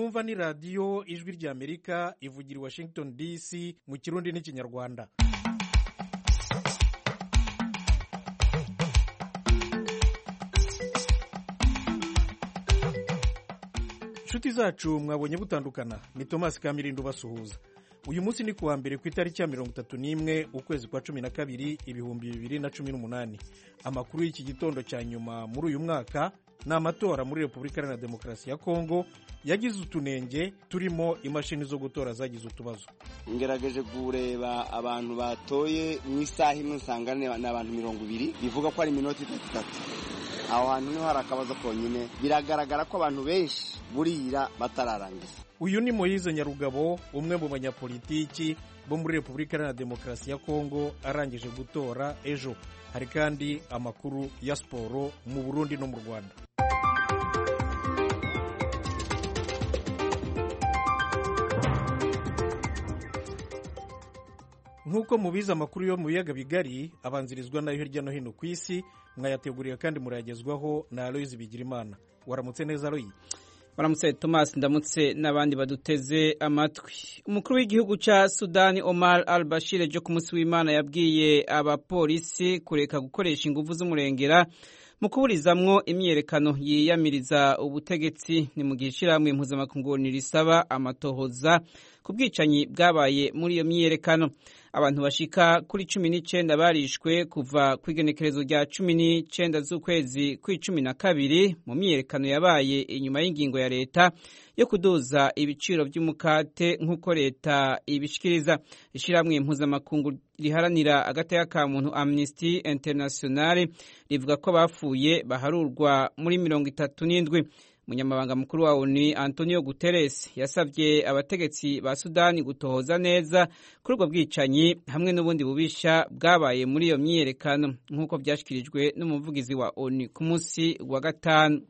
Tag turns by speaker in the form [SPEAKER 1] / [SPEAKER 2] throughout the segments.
[SPEAKER 1] mwumva ni radiyo ijwi ry'amerika ivugira i washington dc mu kirundi n'ikinyarwanda inshuti zacu mwabonye butandukana ni tomasi kamirindo ubasuhuza uyu munsi ni kuwa mbere ku itariki ya mirongo itatu n'imwe ukwezi kwa cumi na kabiri ibihumbi bibiri na cumi n'umunani amakuru y'iki gitondo cya nyuma muri uyu mwaka ni amatora muri repubulika iharanira demokarasi ya kongo yagize utunenge turimo imashini zo gutora zagize utubazo
[SPEAKER 2] ngerageje kureba abantu batoye mu isaha imwe usanga ni abantu mirongo ibiri bivuga ko ari iminota itatu itatu aho hantu niho hari akabazo konyine biragaragara ko abantu benshi burira batararangiza
[SPEAKER 1] uyu ni moyize nyarugabo umwe mu banyapolitiki bo muri repubulika iharanira demokarasi ya kongo arangije gutora ejo hari kandi amakuru ya siporo mu burundi no mu rwanda nk'uko mubizi amakuru yo mu biyaga bigari abanzirizwa nayo hirya no hino ku isi mwayateguriye kandi murayagezwaho na aloyizi bigirimana waramutse neza aloyi
[SPEAKER 3] baramutse Thomas ndamutse n'abandi baduteze amatwi umukuru w'igihugu cya sudani omar al bashir ejo ku munsi w'imana yabwiye abapolisi kureka gukoresha ingufu z'umurengera mu kuburizamwo imyiyerekano yiyamiriza ubutegetsi ni mu gihe ishyirahamwe mpuzamakungu risaba amatohoza ku bwicanyi bwabaye muri iyo myiyerekano abantu bashika kuri cumi n'icyenda barishwe kuva ku igenekerezo rya cumi n'icyenda z'ukwezi kw'icumi na kabiri mu myiyerekano yabaye inyuma y'ingingo ya leta yo kuduza ibiciro by'umukate nk'uko leta ibishikiriza ishyirahamwe mpuzamakungu riharanira agateka ka muntu amnesty international rivuga ko bapfuye baharurwa muri mirongo itatu n'indwi umunyamabanga mukuru wa onu antonio guterres yasabye abategetsi ba sudani gutohoza neza kuri ubwo bwicanyi hamwe n'ubundi bubisha bwabaye muri iyo myiyerekano nk'uko byashyikirijwe n'umuvugizi wa onu ku munsi wa gatanu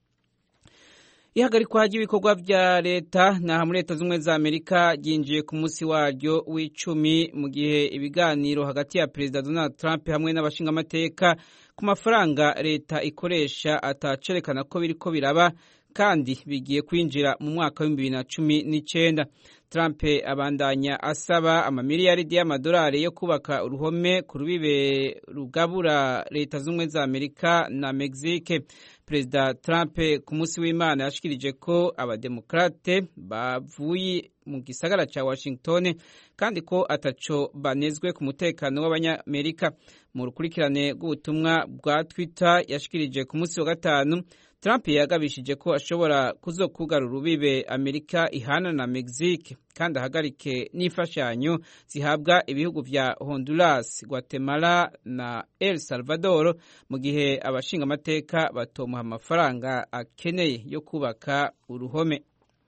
[SPEAKER 3] ihagarikwa ry'ibikorwa bya leta naha muri leta z'ubumwe za amerika ryinjiye ku munsi waryo w'icumi mu gihe ibiganiro hagati ya perezida donald trump hamwe n'abashingamateka ku mafaranga leta ikoresha atacerekana ko biriko biraba kandi bigiye kwinjira mu mwaka w'ibihumbi bibiri na cumi n'icyenda Trump abandanya asaba amamiliyaridi y'amadolari yo kubaka uruhome ku rubibe rugabura leta z'ubumwe za amerika na mexique perezida Trump ku munsi w'imana yashikirije ko abademokrate bavuye mu gisagara cya washington kandi ko ataco banezwe ku mutekano w'abanyamerika mu rukurikirane rw'ubutumwa bwa twitter yashikirije ku munsi wa gatanu Trump yagabishije ko ashobora kuzokugara urubibe Amerika ihana na Mexique kandi ahagarike n'imfashanyo zihabwa ibihugu vya Honduras, Guatemala na El Salvador mu gihe abashinga amateka batomuha amafaranga akeneye yo kubaka uruhome.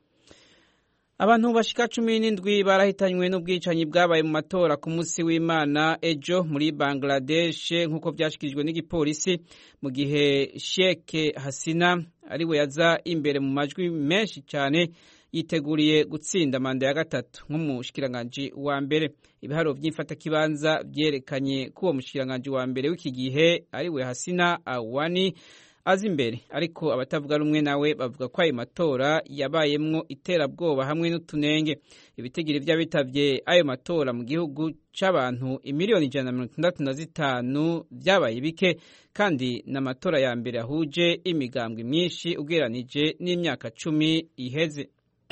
[SPEAKER 3] Abantu bashika cumi n'indwi barahitanywe n'ubwicanyi bwabaye mu matora ku munsi w'Imana ejo muri Bangladesh nk'uko byashikirijwe n'igipolisi mu gihe Sheikh Hasina ariwe yaza imbere mu majwi menshi cyane yiteguriye gutsinda manda ya gatatu nk'umushikiranganji wa mbere ibiharo by'imfatakibanza byerekanye ko uwo mushikiranganji wa mbere w'iki gihe ariwe Hasina Awani azi imbere ariko abatavuga rumwe nawe bavuga ko ayo matora yabayemwo iterabwoba hamwe n'utunenge ibitigiri by'abitabye ayo matora mu gihugu c'abantu imiliyoni ijana na mirongo itandatu na zitanu vyabaye bike kandi n'amatora ya mbere ahuje imigambwe myinshi ugereranije n'imyaka cumi iheze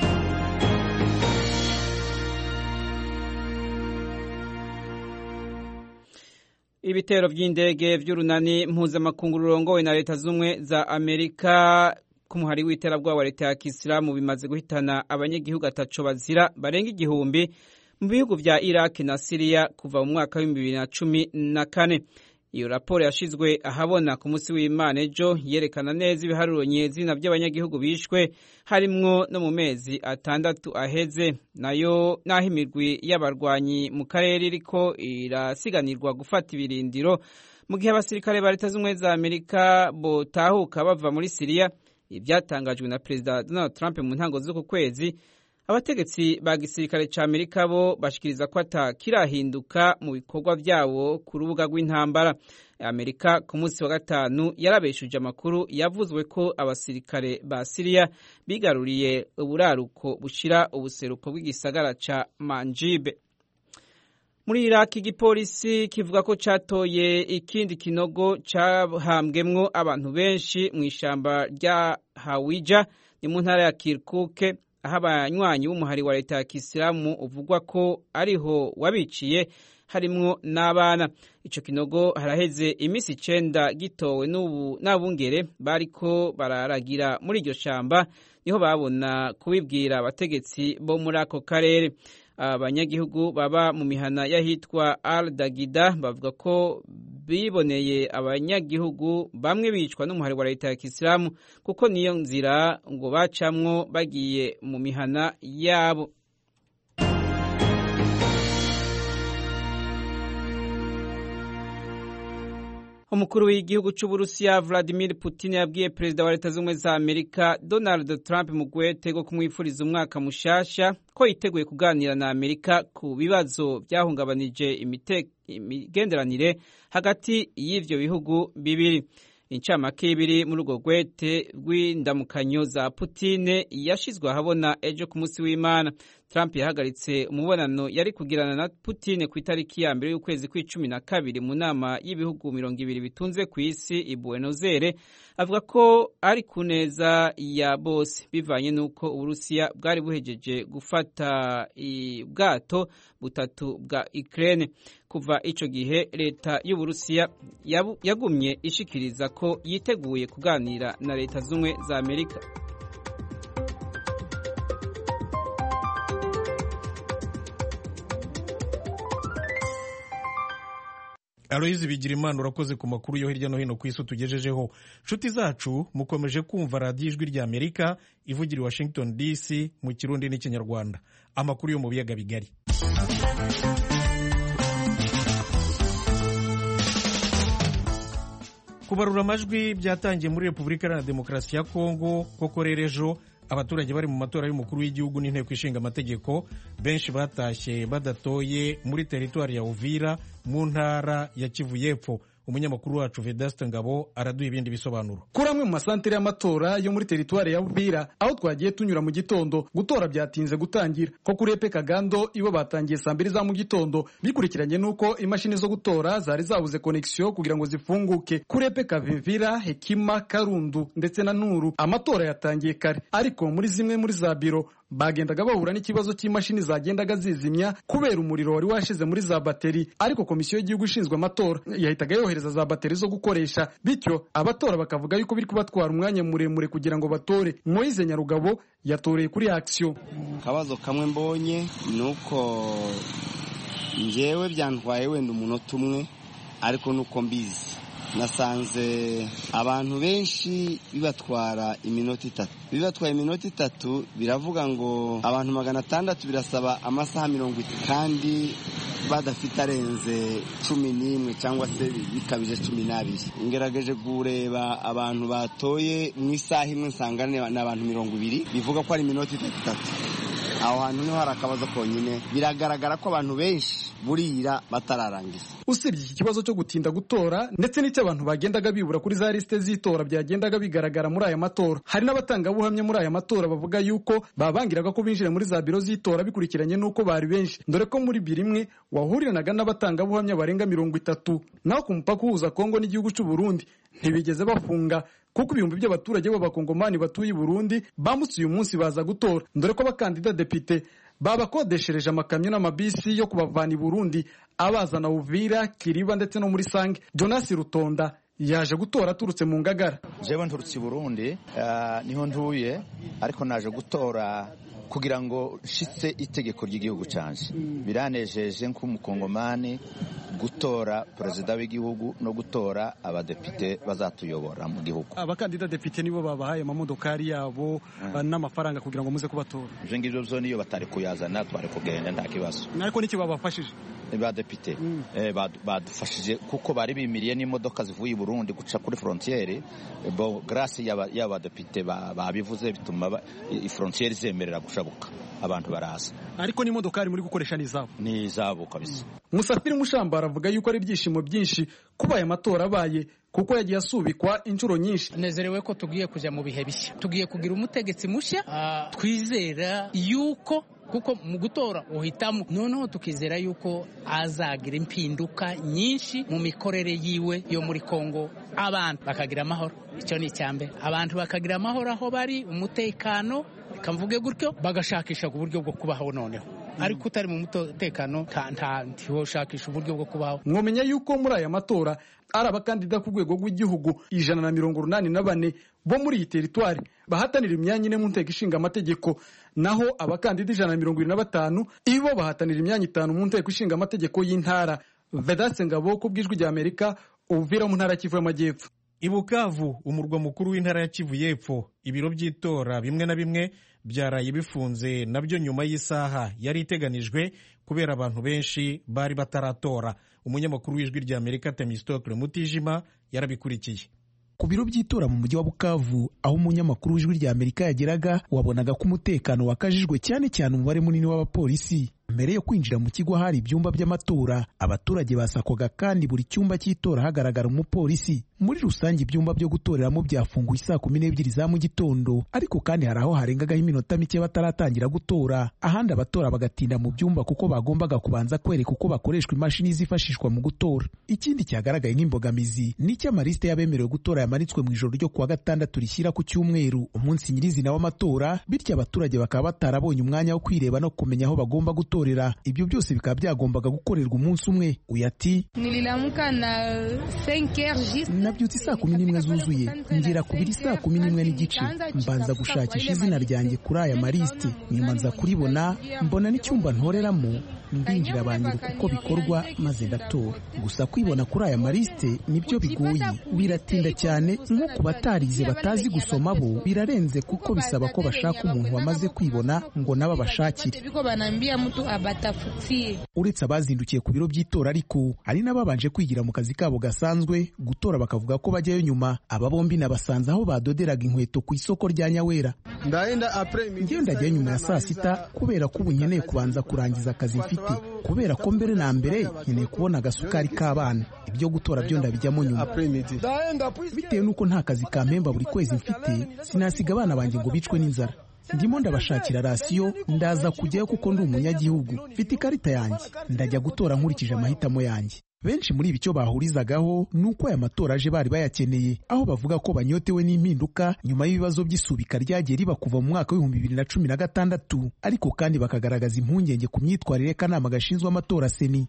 [SPEAKER 3] ibitero by'indege by'urunani mpuzamakungu rurongowe na leta z'ubumwe za amerika ku muhari w'iterabwoba wa leta ya kisilamu bimaze guhitana abanyagihugu ataco bazira barenga igihumbi mu bihugu vya iraki na siriya kuva mu mwaka w'ibihumbi bibiri na cumi na kane iyo raporo yashizwe ahabona ku munsi w'imana ejo yerekana neza ibiharuro nyezina by'abanyagihugu bishwe harimwo no mu mezi atandatu aheze nayo n'aho imirwi y'abarwanyi mu karere iriko irasiganirwa gufata ibirindiro mu gihe abasirikare ba leta z'ubumwe za amerika botahuka bava muri siriya ibyatangajwe na perezida donald trump mu ntango z'uku kwezi abategetsi ba gisirikare ca amerika bo bashikiriza ko atakirahinduka mu bikorwa vyabo ku rubuga rw'intambara amerika ku munsi wa gatanu yarabeshuje amakuru yavuzwe ko abasirikare ba siriya bigaruriye uburaruko bushira ubuseruko bw'igisagara ca manjibe muri iraki igipolisi kivuga ko catoye ikindi kinogo cahambwemwo abantu benshi mu ishamba rya hawija ni mu ntara ya kirkuke aho abanywanyi b'umuhari wa leta ya kisilamu uvugwa ko ariho wabiciye harimwo n'abana ico kinogo haraheze iminsi icenda gitowe n'abungere bariko bararagira muri iryo shamba niho babona kubibwira abategetsi bo muri ako karere abanyagihugu baba mu mihana y'ahitwa al dagida bavuga ko biboneye abanyagihugu bamwe bicwa n'umuhari wa leta ya kisilamu kuko niyo nzira ngo bacamwo bagiye mu mihana yabo umukuru w'igihugu cy'uburusiya vladimir putin yabwiye perezida wa leta z'ubumwe za amerika donald trump mu gwete rwo kumwifuriza umwaka mushasha ko yiteguye kuganira na amerika ku bibazo byahungabanije imigenderanire hagati y'ivyo bihugu bibiri incamake y'ibiri muri urwo gwete rw'indamukanyo za putine yashizwe ahabona ejo ku munsi w'imana trump yahagaritse umubonano yari kugirana na putine ku itariki ya mbere y'ukwezi kw'icumi na kabiri mu nama y'ibihugu mirongo ibiri bitunze ku isi i buenos aires avuga ko ari ku neza ya bose bivanye n'uko uburusiya bwari buhejeje gufata ubwato butatu bwa ukraine kuva ico gihe leta y'uburusiya yagumye ishikiriza ko yiteguye kuganira na leta z'ubumwe za amerika
[SPEAKER 1] aloyizi bigira imana urakoze ku makuru yo hirya no hino ku isi tugejejeho nshuti zacu mukomeje kumva radiyo ijwi rya amerika ivugira i washington dc mu kirundi n'ikinyarwanda amakuru yo mu biyaga bigari kubarura amajwi byatangiye muri repubulika iharanira demokarasi ya kongo koko rero ejo abaturage bari mu matora y'umukuru w'igihugu n'inteko ishinga amategeko benshi batashye badatoye muri teritwari ya uvira mu ntara ya kivu y'epfo umunyamakuru wacu vedaste ngabo araduha ibindi bisobanuro
[SPEAKER 4] kuri amwe mu masantere y'amatora yo muri teritwari ya uvira aho twagiye tunyura mu gitondo gutora byatinze gutangira ko kuri epe kagando ibo batangiye saa mbiri za mu gitondo bikurikiranye n'uko imashini zo gutora zari zabuze konegisiyo kugira ngo zifunguke kuri epe kavimvira hekima karundu ndetse na nuru amatora yatangiye kare ariko muri zimwe muri za biro bagendaga bahura n'ikibazo cy'imashini zagendaga zizimya kubera umuriro wari washize muri za bateri ariko komisiyo y'igihugu ishinzwe amatora yahitaga yohereza za bateri zo gukoresha bityo abatora bakavuga yuko biri kubatwara umwanya muremure kugira ngo batore moyize nyarugabo yatoreye kuri akisiyo
[SPEAKER 2] akabazo kamwe mbonye ni uko ngewe byantwaye wenda umunota umwe ariko nuko mbizi nasanze abantu benshi bibatwara iminota itatu bibatwaye iminota itatu biravuga ngo abantu magana atandatu birasaba amasaha mirongo itatu kandi badafite arenze cumi n'imwe cyangwa se bikabije cumi n'abiri ngerageje kureba abantu batoye mu isaha imwe nsanga ni abantu mirongo ibiri bivuga ko ari iminota itatu itatu aho hantu niho hari akabazo konyine biragaragara ko abantu benshi burira batararangiza
[SPEAKER 4] usibye iki kibazo cyo gutinda gutora ndetse n'icyo abantu bagendaga bibura kuri za lisite z'itora byagendaga bigaragara muri aya matora hari n'abatangabuhamya muri aya matora bavuga yuko babangiraga ko binjira muri za biro z'itora bikurikiranye n'uko bari benshi dore ko muri biro imwe wahuriranaga n'abatangabuhamya barenga mirongo itatu naho ku mupaka uhuza kongo n'igihugu cy'u Burundi ntibigeze bafunga kuko ibihumbi by'abaturage b'abakongomani batuye i Burundi bambutse uyu munsi baza gutora dore ko abakandida depite babakodeshereje amakamyo n'amabisi yo kubavana i Burundi abazana Uvira Kiriba ndetse no muri Sange Jonas Rutonda yaje gutora aturutse mu Ngagara
[SPEAKER 5] jewe nturutse i Burundi uh, niho ntuye ariko naje gutora kugira ngo nshitse itegeko ry'igihugu canje biranejeje nk'umukongomani gutora perezida w'igihugu no gutora abadepite bazatuyobora mu gihugu
[SPEAKER 4] abakandida depite nibo babahaye amamodokari yabo n'amafaranga kugira ngo muze kubatora
[SPEAKER 5] ivyo ngivyo vyo niyo batari kuyazana twari kugenda nta kibazo
[SPEAKER 4] ariko n'iki babafashije
[SPEAKER 5] badepite badufashije kuko bari bimiriye n'imodoka zivuye i Burundi guca kuri frontiere bo grâce y'abadepite babivuze bituma ifrontiere zemerera gushabuka abantu baraza
[SPEAKER 4] ariko n'imodokari muri gukoresha ni izabo
[SPEAKER 5] ni izabo kabisa
[SPEAKER 4] musafiri mushambara avuga yuko ari ibyishimo byinshi kuba aya matora abaye kuko yagiye asubikwa inshuro nyinshi
[SPEAKER 6] nezerewe ko tugiye kujya mu bihe bishya tugiye kugira umutegetsi mushya twizera yuko kuko mu gutora uhitamo noneho tukizera yuko azagira impinduka nyinshi mu mikorere yiwe yo muri kongo abantu bakagira amahoro icyo ni icya mbere abantu bakagira amahoro aho bari umutekano reka mvuge gutyo bagashakisha uburyo bwo kubaho noneho ariko utari mu mutekano ntiwoshakisha uburyo bwo kubaho
[SPEAKER 4] mwomenya yuko muri aya matora ari abakandida ku rwego rw'igihugu ijana na mirongo urunani na bane bo muri iyi teritwari bahatanira imyanya ine mu nteko ishinga amategeko naho abakandida ijana na mirongo irindwi na batanu ibo bahatanira imyanya itanu mu nteko ishinga amategeko y'intara vedaste ngabo ku bw'ijwi rya amerika ubuvira mu ntara kivu y'amajyepfo
[SPEAKER 1] i bukavu umurwa mukuru w'intara ya kivu y'epfo ibiro by'itora bimwe na bimwe byaraye bifunze nabyo nyuma y'isaha yari iteganijwe kubera abantu benshi bari bataratora umunyamakuru w'ijwi rya amerika temistokle mutijima yarabikurikiye
[SPEAKER 7] ku biro by'itora mu mujyi wa bukavu aho umunyamakuru w'ijwi rya amerika yageraga wabonaga ko umutekano wakajijwe cyane cyane umubare munini w'abapolisi mbere yo kwinjira mu kigo hari ibyumba by'amatora abaturage basakwaga kandi buri cyumba cy'itora hagaragara umupolisi muri rusange ibyumba byo gutoreramo byafunguye saa kumi n'ebyiri za mu gitondo ariko kandi hari aho harengagaho iminota mike bataratangira gutora ahandi abatora bagatinda mu byumba kuko bagombaga kubanza kwereka uko bakoreshwa imashini zifashishwa mu gutora ikindi cyagaragaye nk'imbogamizi n'icyo amarisite y'abemerewe gutora yamanitswe mu ijoro ryo kuwa gatandatu rishyira ku cyumweru umunsi nyirizina w'amatora bityo abaturage bakaba batarabonye umwanya wo kwireba no kumenya aho bagomba gutorera ibyo byose bikaba byagombaga gukorerwa umunsi umwe uyu ati nabyutse saa kumi n'imwe zuzuye ngera ku biri saa kumi n'imwe n'igice mbanza gushakisha izina ryanjye kuri aya marisite nyuma nza kuribona mbona n'icyumba ntoreramo ndinjira banyiruka uko bikorwa maze ndatora gusa kwibona kuri aya marisite nibyo bigoye biratinda cyane nko ku batarize batazi gusoma bo birarenze kuko bisaba ko bashaka umuntu wamaze kwibona ngo nabo abashakire uretse abazindukiye ku biro by'itora ariko hari n'ababanje kwigira mu kazi kabo gasanzwe gutora bakavuga ko bajyayo nyuma aba bombi nabasanze aho badoderaga inkweto ku isoko rya nyawera ngewe ndajyayo nyuma ya saa sita kubera ko ubu nkeneye kubanza kurangiza akazi mfite kubera ko mbere na mbere nkeneye kubona agasukari k'abana ibyo gutora byo ndabijyamo nyuma bitewe n'uko nta kazi kampemba buri kwezi mfite sinasiga abana banjye ngo bicwe n'inzara ndimo ndabashakira rasiyo ndaza kujyayo kuko ndi umunyagihugu mfite ikarita yanjye ndajya gutora nkurikije amahitamo yanjye benshi muri ibi icyo bahurizagaho ni uko aya matora aje bari bayakeneye aho bavuga ko banyotewe n'impinduka nyuma y'ibibazo by'isubika ryagiye riba kuva mu mwaka w'ibihumbi bibiri na cumi na gatandatu ariko kandi bakagaragaza impungenge ku myitwarire y'akanama gashinzwe amatora seni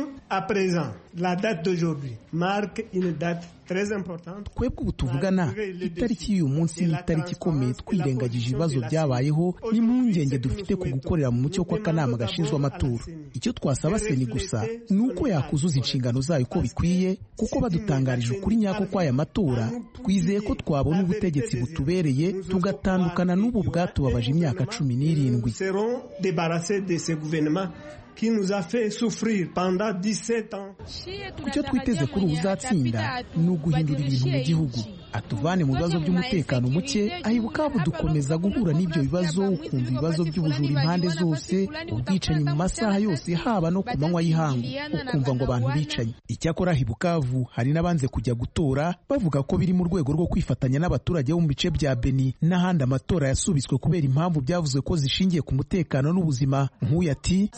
[SPEAKER 7] twebwe ubu tuvugana itariki y'uyu munsi ni itariki ikomeye twirengagije ibibazo byabayeho n'impungenge dufite ku gukorera mu mucyo kw'akanama gashinzwe amatora icyo twasaba seni gusa ni uko yakuzuza inshingano zayo uko bikwiye kuko badutangarije ukuri nyako kw'aya matora twizeye ko twabona ubutegetsi butubereye tugatandukana n'ubu bwatubabaje imyaka cumi n'irindwi icyo twiteze kuri ubu uzatsinda ni uguhindura ibintu mu gihugu atuvane mu bibazo by'umutekano muke aho ibukavu dukomeza guhura n'ibyo bibazo ukumva ibibazo by'ubujura impande zose ubwicanyi mu masaha yose haba no ku manywa y'ihangu ukumva ngo abantu bicanye icyakora aho ibukavu hari n'abanze kujya gutora bavuga ko biri mu rwego rwo kwifatanya n'abaturage bo mu bice bya beni n'ahandi amatora yasubitswe kubera impamvu byavuzwe ko zishingiye ku mutekano n'ubuzima nk'uyu ati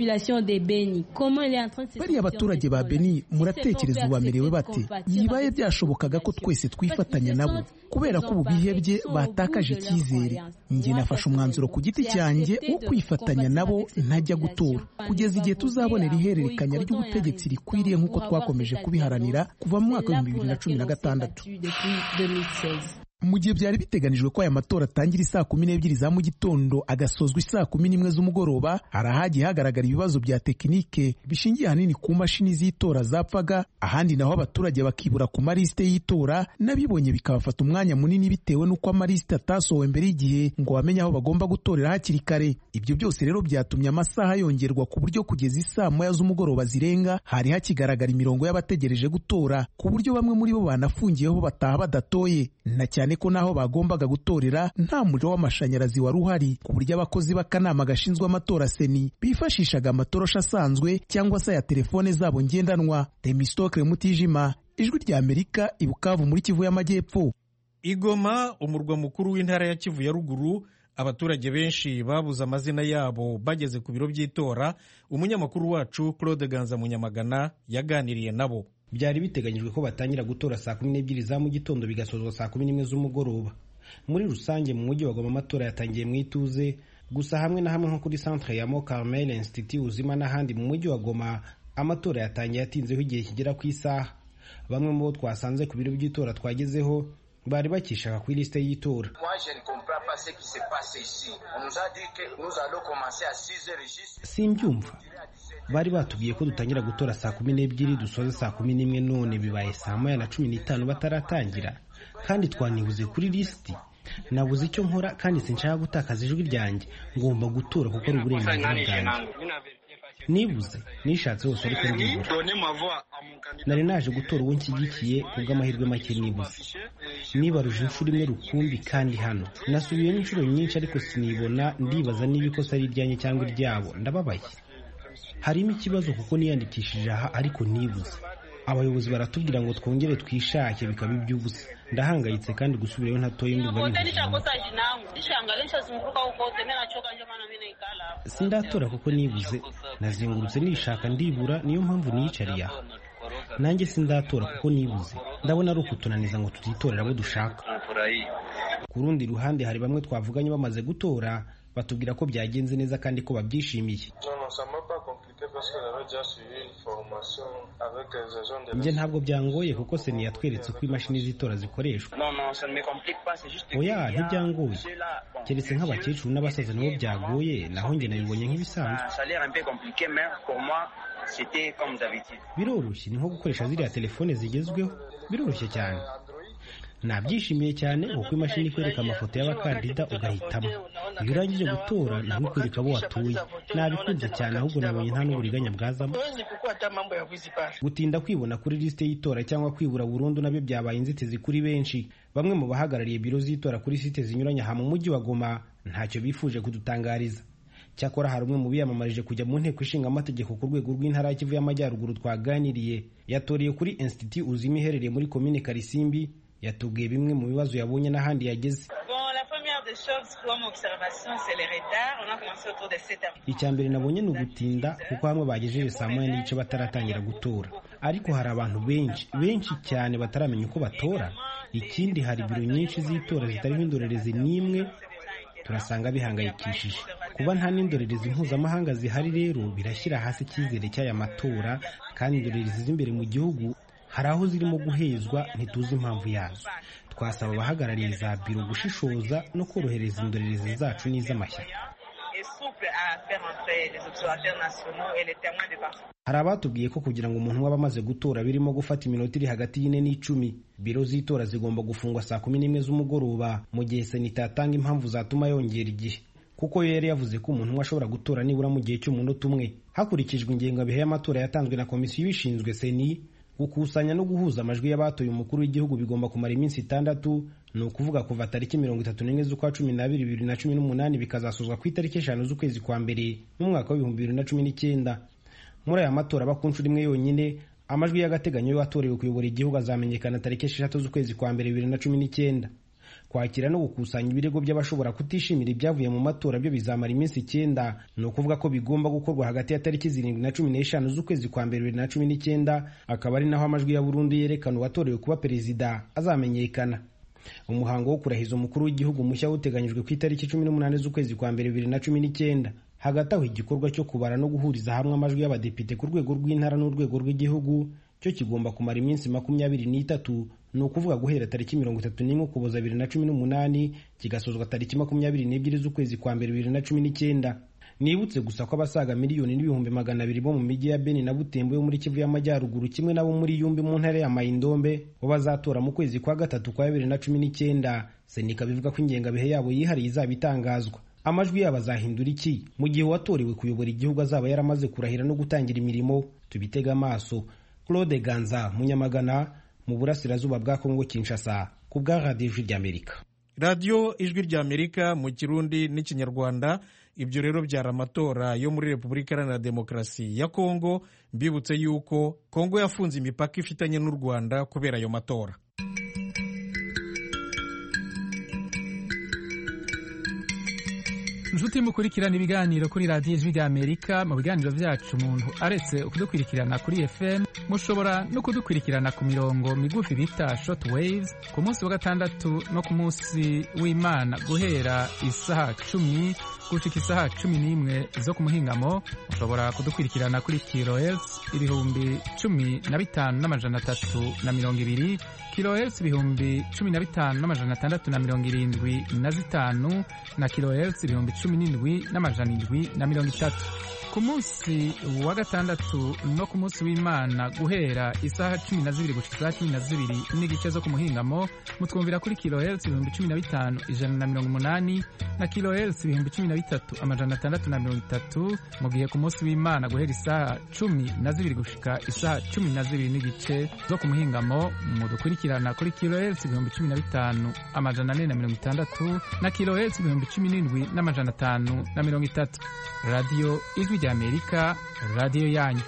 [SPEAKER 7] bariya abaturage ba beni muratekereza ubu bamerewe bate yibaye byashobokaga ko twese twifatanya nabo kubera ko ubu bihebye batakaje icyizere njye nafashe umwanzuro ku giti cyanjye wo kwifatanya nabo ntajya gutora kugeza igihe tuzabonera ihererekanya ry'ubutegetsi rikwiriye nk'uko twakomeje kubiharanira kuva mu mwaka w'ibihumbi bibiri na cumi na gatandatu mu gihe byari biteganijwe ko aya matora atangira isaa kumi n'ebyiri za mu gitondo agasozwa isaa kumi n'imwe z'umugoroba hari ahagiye hagaragara ibibazo bya tekinike bishingiye ahanini ku mashini z'itora zapfaga ahandi naho abaturage bakibura ku malisite y'itora n'abibonye bikabafata umwanya munini bitewe n'uko amalisite atasohowe mbere y'igihe ngo bamenye aho bagomba gutorera hakiri kare ibyo byose rero byatumye amasaha yongerwa ku buryo kugeza isaa moya z'umugoroba zirenga hari hakigaragara imirongo y'abategereje gutora ku buryo bamwe muri bo banafungiyeho bataha badatoye na cyane cyane ko n'aho bagombaga gutorera nta muriro w'amashanyarazi wari uhari ku buryo abakozi b'akanama gashinzwe amatora seni bifashishaga amatoroshi asanzwe cyangwa se aya telefone zabo ngendanwa temistokre mutijima ijwi rya amerika i bukavu muri kivu y'amajyepfo
[SPEAKER 1] igoma umurwa mukuru w'intara ya kivu ya ruguru abaturage benshi babuze amazina yabo bageze ku biro by'itora umunyamakuru wacu claude ganza munyamagana yaganiriye nabo
[SPEAKER 8] byari biteganyijwe ko batangira gutora saa kumi n'ebyiri za mu gitondo bigasozwa saa kumi n'imwe z'umugoroba muri rusange mu mujyi wa goma amatora yatangiye mu ituze gusa hamwe na hamwe nko kuri centre ya mo carmel institut uzima n'ahandi mu mujyi wa goma amatora yatangiye atinzeho igihe kigera ku isaha bamwe mu bo twasanze ku biro by'itora twagezeho bari bakishaka kuri lisite y'itora simbyumva bari batubwiye ko dutangira gutora saa kumi n'ebyiri dusoze saa kumi n'imwe none bibaye saa moya na cumi n'itanu bataratangira kandi twanibuze kuri lisiti nabuze icyo nkora kandi sinshaka gutakaza ijwi ryanjye ngomba gutora kuko ari uburenganzira bwanjye nibuze nishatse hose ariko ndibura nari naje gutora uwo nshyigikiye kubw'amahirwe make nibuze nibaruje inshuro imwe rukumbi kandi hano nasubiyemo inshuro nyinshi ariko sinibona ndibaza niba ikosa ari iryanjye cyangwa iryabo ndababaye harimo ikibazo kuko niyandikishije aha ariko nibuze abayobozi baratubwira ngo twongere twishake bikaba iby'ubusa ndahangayitse kandi gusubirayo ntatoye ndumva sindatora kuko nibuze nazengurutse nishaka ndibura niyo mpamvu niyicariye aha nanjye sindatora kuko nibuze ndabona ari ukutunaniza ngo tutitorera abo dushaka ku rundi ruhande hari bamwe twavuganye bamaze gutora batubwira ko byagenze neza kandi ko babyishimiye njye ntabwo byangoye kuko seni yatweretse uko imashini z'itora zikoreshwa oya ntibyangoye keretse nk'abakecuru n'abasaza nabo byagoye naho njye nabibonye nk'ibisanzwe biroroshye ni nko gukoresha ziriya telefone zigezweho biroroshye cyane nabyishimiye cyane kuko imashini ikwereka amafoto y'abakandida ugahitamo iyo urangije gutora nawe ikwereka abo watuye nabikunze cyane ahubwo nabonye nta n'uburiganya bwazamo gutinda kwibona kuri lisite y'itora cyangwa kwibura burundu nabyo byabaye inzitizi kuri benshi bamwe mu bahagarariye biro z'itora kuri site zinyuranye aha mu mujyi wa goma ntacyo bifuje kudutangariza cyakora hari umwe mu biyamamarije kujya mu nteko ishinga amategeko ku rwego rw'intara ya kivu y'amajyaruguru twaganiriye yatoreye kuri institut uzima iherereye muri komine karisimbi yatubwiye bimwe mu bibazo yabonye n'ahandi yageze icya mbere nabonye ni ugutinda kuko hamwe bagejeje saa moya n'igice bataratangira gutora ariko hari abantu benshi benshi cyane bataramenya uko batora ikindi hari biro nyinshi z'itora zitariho indorerezi n'imwe turasanga bihangayikishije kuba nta n'indorerezi mpuzamahanga zihari rero birashyira hasi icyizere cy'aya matora kandi indorerezi z'imbere mu gihugu hari aho zirimo guhezwa ntituzi impamvu yazo twasaba abahagarariye za biro gushishoza no korohereza indorerezi zacu n'iz'amashyaka hari abatubwiye ko kugira ngo umuntu waba amaze gutora birimo gufata iminota iri hagati y'ine n'icumi biro z'itora zigomba gufungwa saa kumi n'imwe z'umugoroba mu gihe sena itatanga impamvu zatuma yongera igihe kuko yo yari yavuze ko umuntu umwe ashobora gutora nibura mu gihe cy'umunota umwe hakurikijwe ingengabihe y'amatora yatanzwe na komisiyo ibishinzwe seni gukusanya no guhuza amajwi y'abatoye umukuru w'igihugu bigomba kumara iminsi itandatu ni ukuvuga kuva tariki mirongo itatu n'imwe z'ukwa cumi n'abiri bibiri na cumi n'umunani bikazasozwa ku itariki eshanu z'ukwezi kwa mbere n'umwaka w'ibihumbi bibiri na cumi n'icyenda muri aya matora aba ku nshuro imwe yonyine amajwi y'agateganyo y'uwatorewe kuyobora igihugu azamenyekana tariki esheshatu z'ukwezi kwa mbere bibiri na cumi n'icyenda kwakira no gukusanya ibirego by'abashobora kutishimira ibyavuye mu matora byo bizamara iminsi icyenda ni ukuvuga ko bigomba gukorwa hagati ya tariki zirindwi na cumi n'eshanu z'ukwezi kwa mbere bibiri na cumi n'icyenda akaba ari naho amajwi ya burundu yerekana uwatorewe kuba perezida azamenyekana umuhango wo kurahiza umukuru w'igihugu mushya uteganyijwe ku itariki cumi n'umunani z'ukwezi kwa mbere bibiri na cumi n'icyenda hagati aho igikorwa cyo kubara no guhuriza hamwe amajwi y'abadepite ku rwego rw'intara n'urwego rw'igihugu cyo kigomba kumara iminsi makumyabiri n'itatu ni ukuvuga guhera tariki mirongo itatu n'imwe ukuboza bibiri na cumi n'umunani kigasozwa tariki makumyabiri n'ebyiri z'ukwezi kwa mbere bibiri na cumi n'icyenda nibutse gusa ko abasaga miliyoni n'ibihumbi magana abiri bo mu mijyi ya beni na butembo yo muri kivu y'amajyaruguru kimwe n'abo muri yumbi mu ntara ya mayindombe bo bazatora mu kwezi kwa gatatu kwa bibiri na cumi n'icyenda senika bivuga ko ingengabihe yabo yihariye izaba itangazwa amajwi yabo azahindura iki mu gihe uwatorewe kuyobora igihugu azaba yaramaze kurahira no gutangira imirimo tubitega amaso claude ganza munyamagana mu burasirazuba bwa kongo kinshasa ku bwa radiyo ijwi ry'amerika
[SPEAKER 1] radiyo ijwi ry'amerika mu kirundi n'ikinyarwanda ibyo rero byari amatora yo muri repubulika iharanira demokarasi ya kongo mbibutse yuko kongo yafunze imipaka ifitanye n'u rwanda kubera ayo matora
[SPEAKER 9] inshuti mukurikirana ibiganiro kuri radiyo ijwi ry'amerika mu biganiro byacu umuntu aretse kudukurikirana kuri fm mushobora no kudukurikirana ku mirongo migufi bita short waves ku munsi wa gatandatu no ku munsi w'imana guhera isaha cumi gushika isaha cumi n'imwe zo ku muhingamo mushobora kudukurikirana kuri kilohertz ibihumbi cumi na bitanu n'amajana atatu na mirongo ibiri kilohertz ibihumbi cumi na bitanu n'amajana atandatu na mirongo irindwi na zitanu na kilohertz ibihumbi cumi n'indwi n'amajana indwi na mirongo itatu ku munsi wa gatandatu no ku munsi w'imana guhera isaha cumi na zibiri gushika isaha cumi na zibiri n'igice zo ku muhingamo mutwumvira kuri kilohertz ibihumbi cumi na bitanu ijana na mirongo umunani na kilohertz ibihumbi cumi na bitatu amajana atandatu na mirongo itatu mu gihe ku munsi w'imana guhera isaha cumi na zibiri gushika isaha cumi na zibiri n'igice zo ku muhingamo mudukurikirana kuri kilohertz ibihumbi cumi na bitanu amajana ane na mirongo itandatu na kilohertz ibihumbi cumi n'indwi n'amajana atanu na mirongo itatu radiyo ijwi ry'amerika radiyo yanyu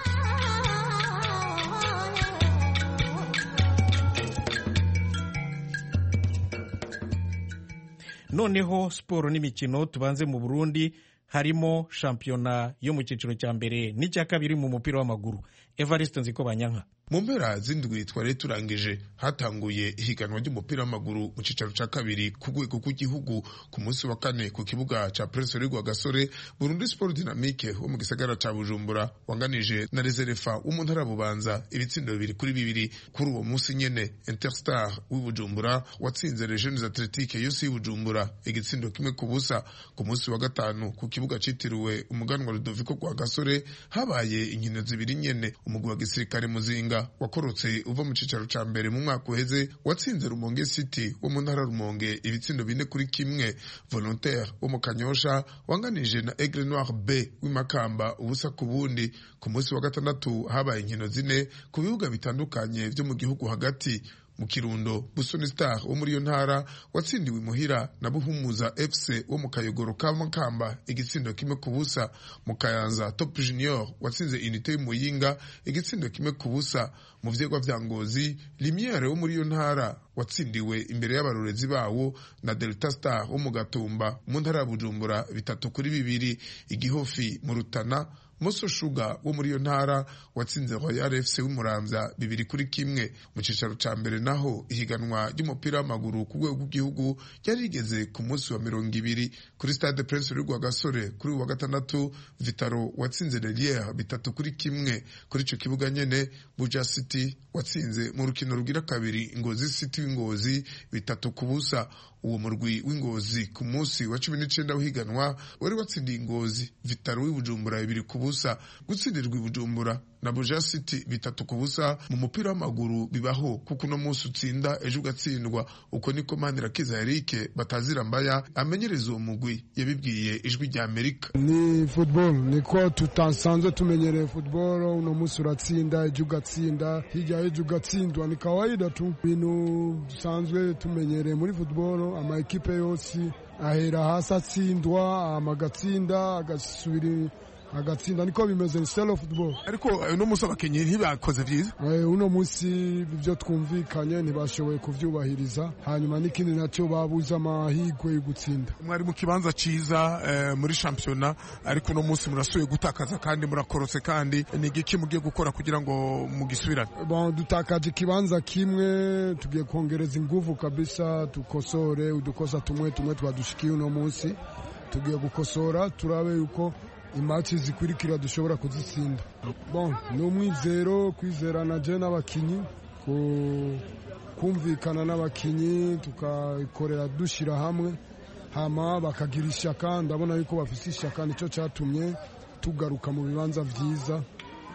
[SPEAKER 1] noneho siporo n'imikino tubanze mu burundi harimo shampiyona yo mu cyiciro cya mbere n'icya kabiri mu mupira w'amaguru evariste nziko banyanka
[SPEAKER 10] mu mpera z'indwi twari turangije hatanguye ihiganwa ry'umupira w'amaguru mu cyicaro cya kabiri ku rwego rw'igihugu ku munsi wa kane ku kibuga cya Prince Rwa Gasore Burundi Sport Dynamique wo mu gisagara cya Bujumbura wanganije na Reserva wo mu ntara Bubanza ibitsindo bibiri kuri bibiri kuri uwo munsi nyene Interstar w'i Bujumbura watsinze Les Jeunes Athletiques yose y'i Bujumbura igitsindo kimwe ku busa ku munsi wa gatanu ku kibuga citiriwe umuganwa Ludovico Rwa Gasore habaye inkino zibiri nyene umugwi wa gisirikare muzinga wakorotse uva mu cicaro ca mbere mu mwaka uheze watsinze Rumonge City wo mu ntara Rumonge ibitsindo bine kuri kimwe Volontaire wo mu Kanyosha wanganije na Aigle Noir B w'imakamba ubusa ku bundi ku munsi wa gatandatu habaye inkino zine ku bibuga bitandukanye vyo mu gihugu hagati mu kirundo busoni star wo muri iyo ntara watsindiwe imuhira na buhumuza fc wo mu kayogoro ka makamba igitsindo kimwe ku busa mu kayanza top junior watsinze inite y'umuyinga igitsindo kimwe ku busa mu vyegwa vya ngozi limiere wo muri iyo ntara watsindiwe imbere y'abarorezi bawo na delta star wo mu gatumba mu ntara ya bujumbura bitatu kuri bibiri igihofi mu rutana Moso Sugar wo muri iyo ntara watsinze Royal FC w'Umuramvya bibiri kuri kimwe mu cicaro ca mbere naho ihiganwa ry'umupira w'amaguru ku rwego rw'igihugu ryari rigeze ku munsi wa mirongo ibiri kuri Stade Prince Rwa Gasore kuri uwa gatandatu Vitaro watsinze Lelière bitatu kuri kimwe kuri ico kibuga nyene Buja City watsinze mu rukino rugira kabiri Ngozi City w'Ingozi bitatu ku busa uwo murwi w'ingozi ku munsi wa cumi n'icenda w'ihiganwa wari watsindiye ingozi vitaro w'ibujumbura bibiri ku busa gutsindirwa ibujumbura na buja city bitatu ku busa mu mupira w'amaguru bibaho kuko uno munsi utsinda ejo ugatsindwa uko niko manirakiza erike batazira mbaya amenyereza uwo mugwi yabibwiye ijwi rya amerika
[SPEAKER 11] ni football niko tutasanzwe tumenyereye football uno munsi uratsinda ejo ugatsinda hirya ejo ugatsindwa ni kawaida tu ibintu dusanzwe tumenyereye muri football ama ekipe yose ahera hasi atsindwa amagatsinda agasubira agatsinda niko bimeze ni style of football
[SPEAKER 10] ariko uno munsi abakinnyi ntibakoze vyiza
[SPEAKER 11] uno munsi ibyo twumvikanye ntibashoboye kuvyubahiriza hanyuma n'ikindi nacyo babuze amahigwe yo gutsinda
[SPEAKER 10] mwari mu kibanza ciza eh, muri shampiyona ariko uno munsi murasuye gutakaza kandi murakorotse kandi ni igiki mugiye gukora kugira ngo mugisubirane
[SPEAKER 11] bon dutakaje ikibanza kimwe tugiye kongereza inguvu kabisa dukosore udukosa tumwe tumwe twadushikiye uno munsi tugiye gukosora turabe yuko imaci zikurikira dushobora kuzitsinda bon ni umwizero kwizerana je n'abakinyi kumvikana n'abakinyi tukakorera dushyira hamwe hama bakagira ishyaka ndabona yuko bafite ishyaka nicyo cyatumye tugaruka mu bibanza byiza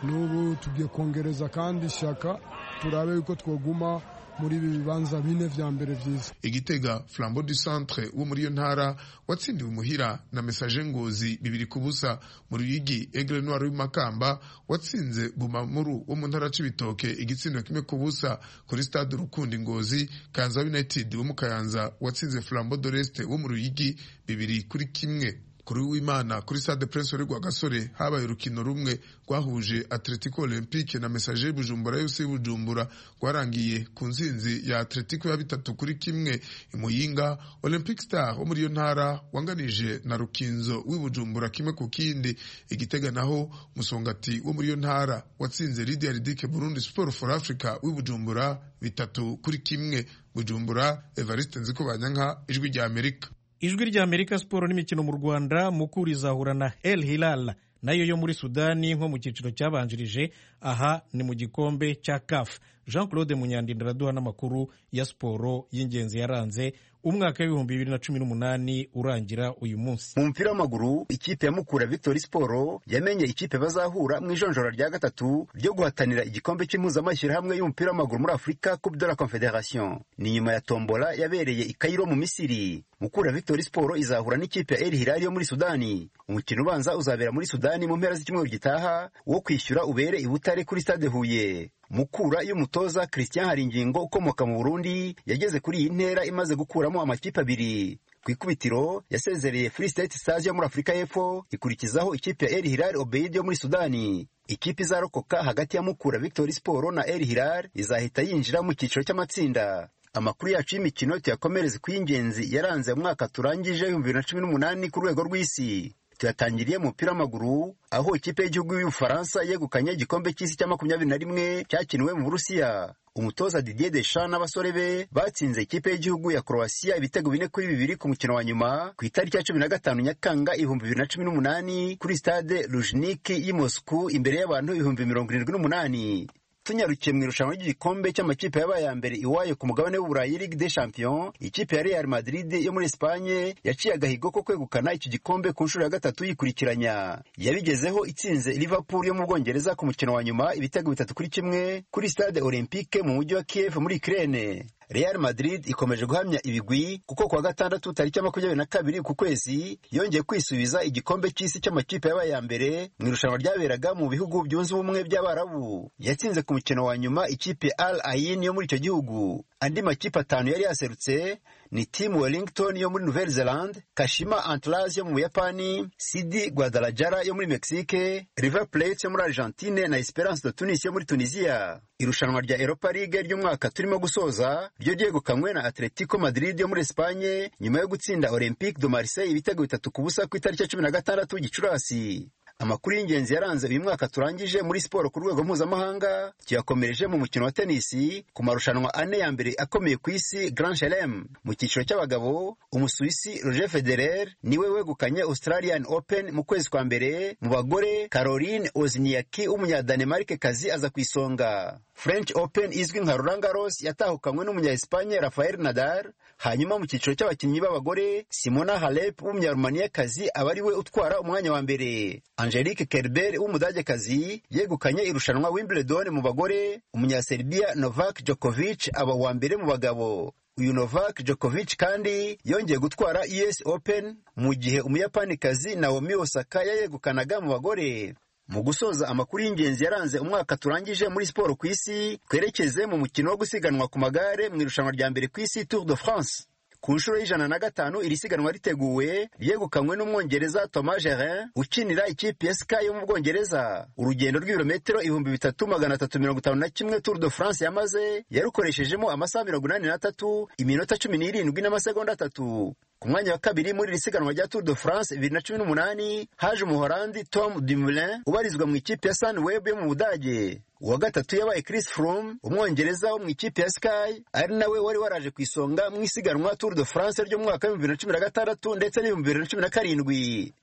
[SPEAKER 11] n'ubu tugiye kongereza kandi ishyaka turabe yuko twoguma muri ibi bibanza bine vya mbere vyiza
[SPEAKER 10] igitega flambeau du centre wo muri iyo ntara watsindiwe umuhira na message ngozi bibiri ku busa mu ruyigi aigle noir w'imakamba watsinze bumamuru wo mu ntara c'ibitoke igitsindo kimwe ku busa kuri stade rukundi ngozi kanza united wo mu kayanza watsinze flambeau de l'est wo mu ruyigi bibiri kuri kimwe kuri w'imana kuri stade prince rwa gasore habaye urukino rumwe rwahuje atletico olympique na message bujumbura yose bujumbura rwarangiye ku nsinzi ya atletico ya bitatu kuri kimwe imuyinga olympic star wo muri iyo ntara wanganije na rukinzo w'ibujumbura kimwe ku kindi igitega naho musongati wo muri iyo ntara watsinze lidia ridike burundi sport for africa w'ibujumbura bitatu kuri kimwe bujumbura evariste nziko banyanka ijwi rya amerika
[SPEAKER 1] ijwi rya amerika siporo n'imikino mu rwanda mukuru izahura na el hilal nayo yo muri sudani nko mu cyiciro cyabanjirije aha ni mu gikombe cya caf jean claude munyandinda araduha n'amakuru ya siporo y'ingenzi yaranze umwaka w'ibihumbi bibiri na cumi n'umunani urangira uyu munsi
[SPEAKER 12] mu mupira w'amaguru ikipe ya mukura victory siporo yamenye ikipe bazahura mu ijonjora rya gatatu ryo guhatanira igikombe cy'impuzamashyirahamwe y'umupira w'amaguru muri afurika coupe de la confederation ni nyuma ya tombola yabereye i kairo mu misiri mukura victory siporo izahura n'ikipe ya el hilal yo muri sudani umukino ubanza uzabera muri sudani mu mpera z'icyumweru gitaha wo kwishyura ubere i butare kuri stade huye mukura y'umutoza christian haringingo ukomoka mu burundi yageze kuri iyi ntera imaze gukuramo amakipe abiri ku ikubitiro yasezereye free state stars yo muri afurika y'epfo ikurikizaho ikipe ya el hilal obeid yo muri sudani ikipe izarokoka hagati ya mukura victory sport na el hilal izahita yinjira mu cyiciro cy'amatsinda amakuru yacu y'imikino tuyakomereze ku y'ingenzi yaranze umwaka turangije ibihumbi bibiri na cumi n'umunani ku rwego rw'isi tuyatangiriye mu mupira w'amaguru aho ikipe y'igihugu y'ubufaransa yegukanye igikombe cy'isi cya makumyabiri na rimwe cyakiniwe mu burusiya umutoza didier deschamps n'abasore be batsinze ikipe y'igihugu ya croatia ibitego bine kuri bibiri ku mukino wa nyuma ku itariki ya cumi na gatanu nyakanga ibihumbi bibiri na cumi n'umunani kuri stade lujniki y'i moscou imbere y'abantu ibihumbi mirongo irindwi n'umunani tunyarukiye mu irushanwa ry'igikombe cy'amakipe yabaye ya mbere iwayo ku mugabane w'uburayi ligue des champions ikipe ya real madrid yo muri espanye yaciye agahigo ko kwegukana iki gikombe ku nshuro ya gatatu yikurikiranya yabigezeho itsinze liverpool yo mu bwongereza ku mukino wa nyuma ibitego bitatu kuri kimwe kuri stade olympique mu mujyi wa kiev muri ukraine Real Madrid ikomeje guhamya ibigwi kuko kuwa gatandatu tariki ya makumyabiri na kabiri ku kwezi yongeye kwisubiza igikombe cy'isi cy'amakipe yabaye ya mbere mu irushanwa ryaberaga mu bihugu byunze ubumwe by'abarabu yatsinze ku mukino wa nyuma ikipe Al Ain yo muri icyo gihugu andi makipe atanu yari yaserutse ni Team Wellington yo muri Nouvelle Zelande Kashima Antlers yo mu Buyapani Sidi Guadalajara yo muri Mexique River Plate yo muri Argentine na Esperance de Tunis yo muri Tunisia irushanwa rya Europa League ry'umwaka turimo gusoza ryo ryegukanywe na Atletico Madrid yo muri Espagne nyuma yo gutsinda Olympique de Marseille ibitego bitatu ku busa ku itariki ya cumi na gatandatu Gicurasi amakuru y'ingenzi yaranze uyu mwaka turangije muri siporo ku rwego mpuzamahanga tuyakomereje mu mukino wa tenisi ku marushanwa ane ya mbere akomeye ku isi Grand Chelem mu cyiciro cy'abagabo umusuwisi Roger Federer niwe wegukanye Australian Open mu kwezi kwa mbere mu bagore Caroline Wozniacki w'umunyadanemarke kazi aza ku isonga French Open izwi nka Roland Garros yatahukanywe n'umunya-Espagne Rafael Nadal hanyuma mu cyiciro cy'abakinnyi b'abagore Simona Halep w'umunyarumaniya-kazi aba ari we utwara umwanya wa mbere Angelique Kerber w'umudagekazi yegukanye irushanwa Wimbledon mu bagore umunyaserbia Novak Djokovic aba uwa mbere mu bagabo uyu Novak Djokovic kandi yongeye gutwara US Open mu gihe umuyapanikazi Naomi Osaka yayegukanaga mu bagore mu gusoza amakuru y'ingenzi yaranze umwaka turangije muri siporo ku isi twerekeze mu mukino wo gusiganwa ku magare mu irushanwa rya mbere ku isi Tour de France ku nshuro y'ijana na gatanu iri siganwa riteguwe ryegukanywe n'umwongereza Thomas Gerin ukinira ikipe ya Sky yo mu Bwongereza urugendo rw'ibirometero ibihumbi bitatu magana atatu mirongo itanu na kimwe Tour de France yamaze yarukoreshejemo amasaha mirongo inani n'atatu iminota cumi n'irindwi n'amasegonda atatu ku mwanya wa kabiri muri iri siganwa rya Tour de France bibiri na cumi n'umunani haje umuhorandi Tom Dumoulin ubarizwa mu ikipe ya Sunweb yo mu Budage uwa gatatu yabaye Chris Froome umwongereza wo mu ikipe ya Sky ari nawe wari waraje ku isonga mu isiganwa Tour de France ryo mu mwaka w'ibihumbi bibiri na cumi na gatandatu ndetse n'ibihumbi bibiri na cumi na karindwi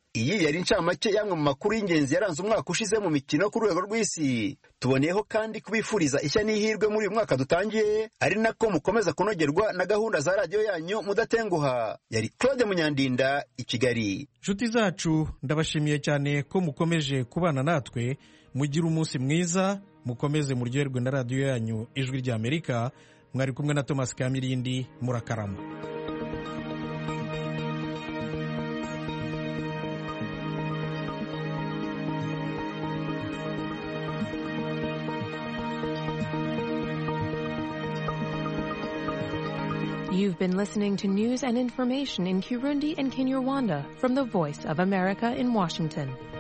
[SPEAKER 12] iyi yari incamake y'amwe mu makuru y'ingenzi yaranze umwaka ushize mu mikino ku rwego rw'isi tuboneyeho kandi kubifuriza ishya n'ihirwe muri uyu mwaka dutangiye ari nako mukomeza kunogerwa na gahunda za radiyo yanyu mudatenguha yari claude munyandinda i kigali
[SPEAKER 1] nshuti zacu ndabashimiye cyane ko mukomeje kubana natwe mugire umunsi mwiza mukomeze muryoherwe na radiyo yanyu ijwi ry'amerika mwari kumwe na thomas kamirindi murakarama
[SPEAKER 13] You've been listening to news and information in Kirundi and Kinyarwanda from the Voice of America in Washington.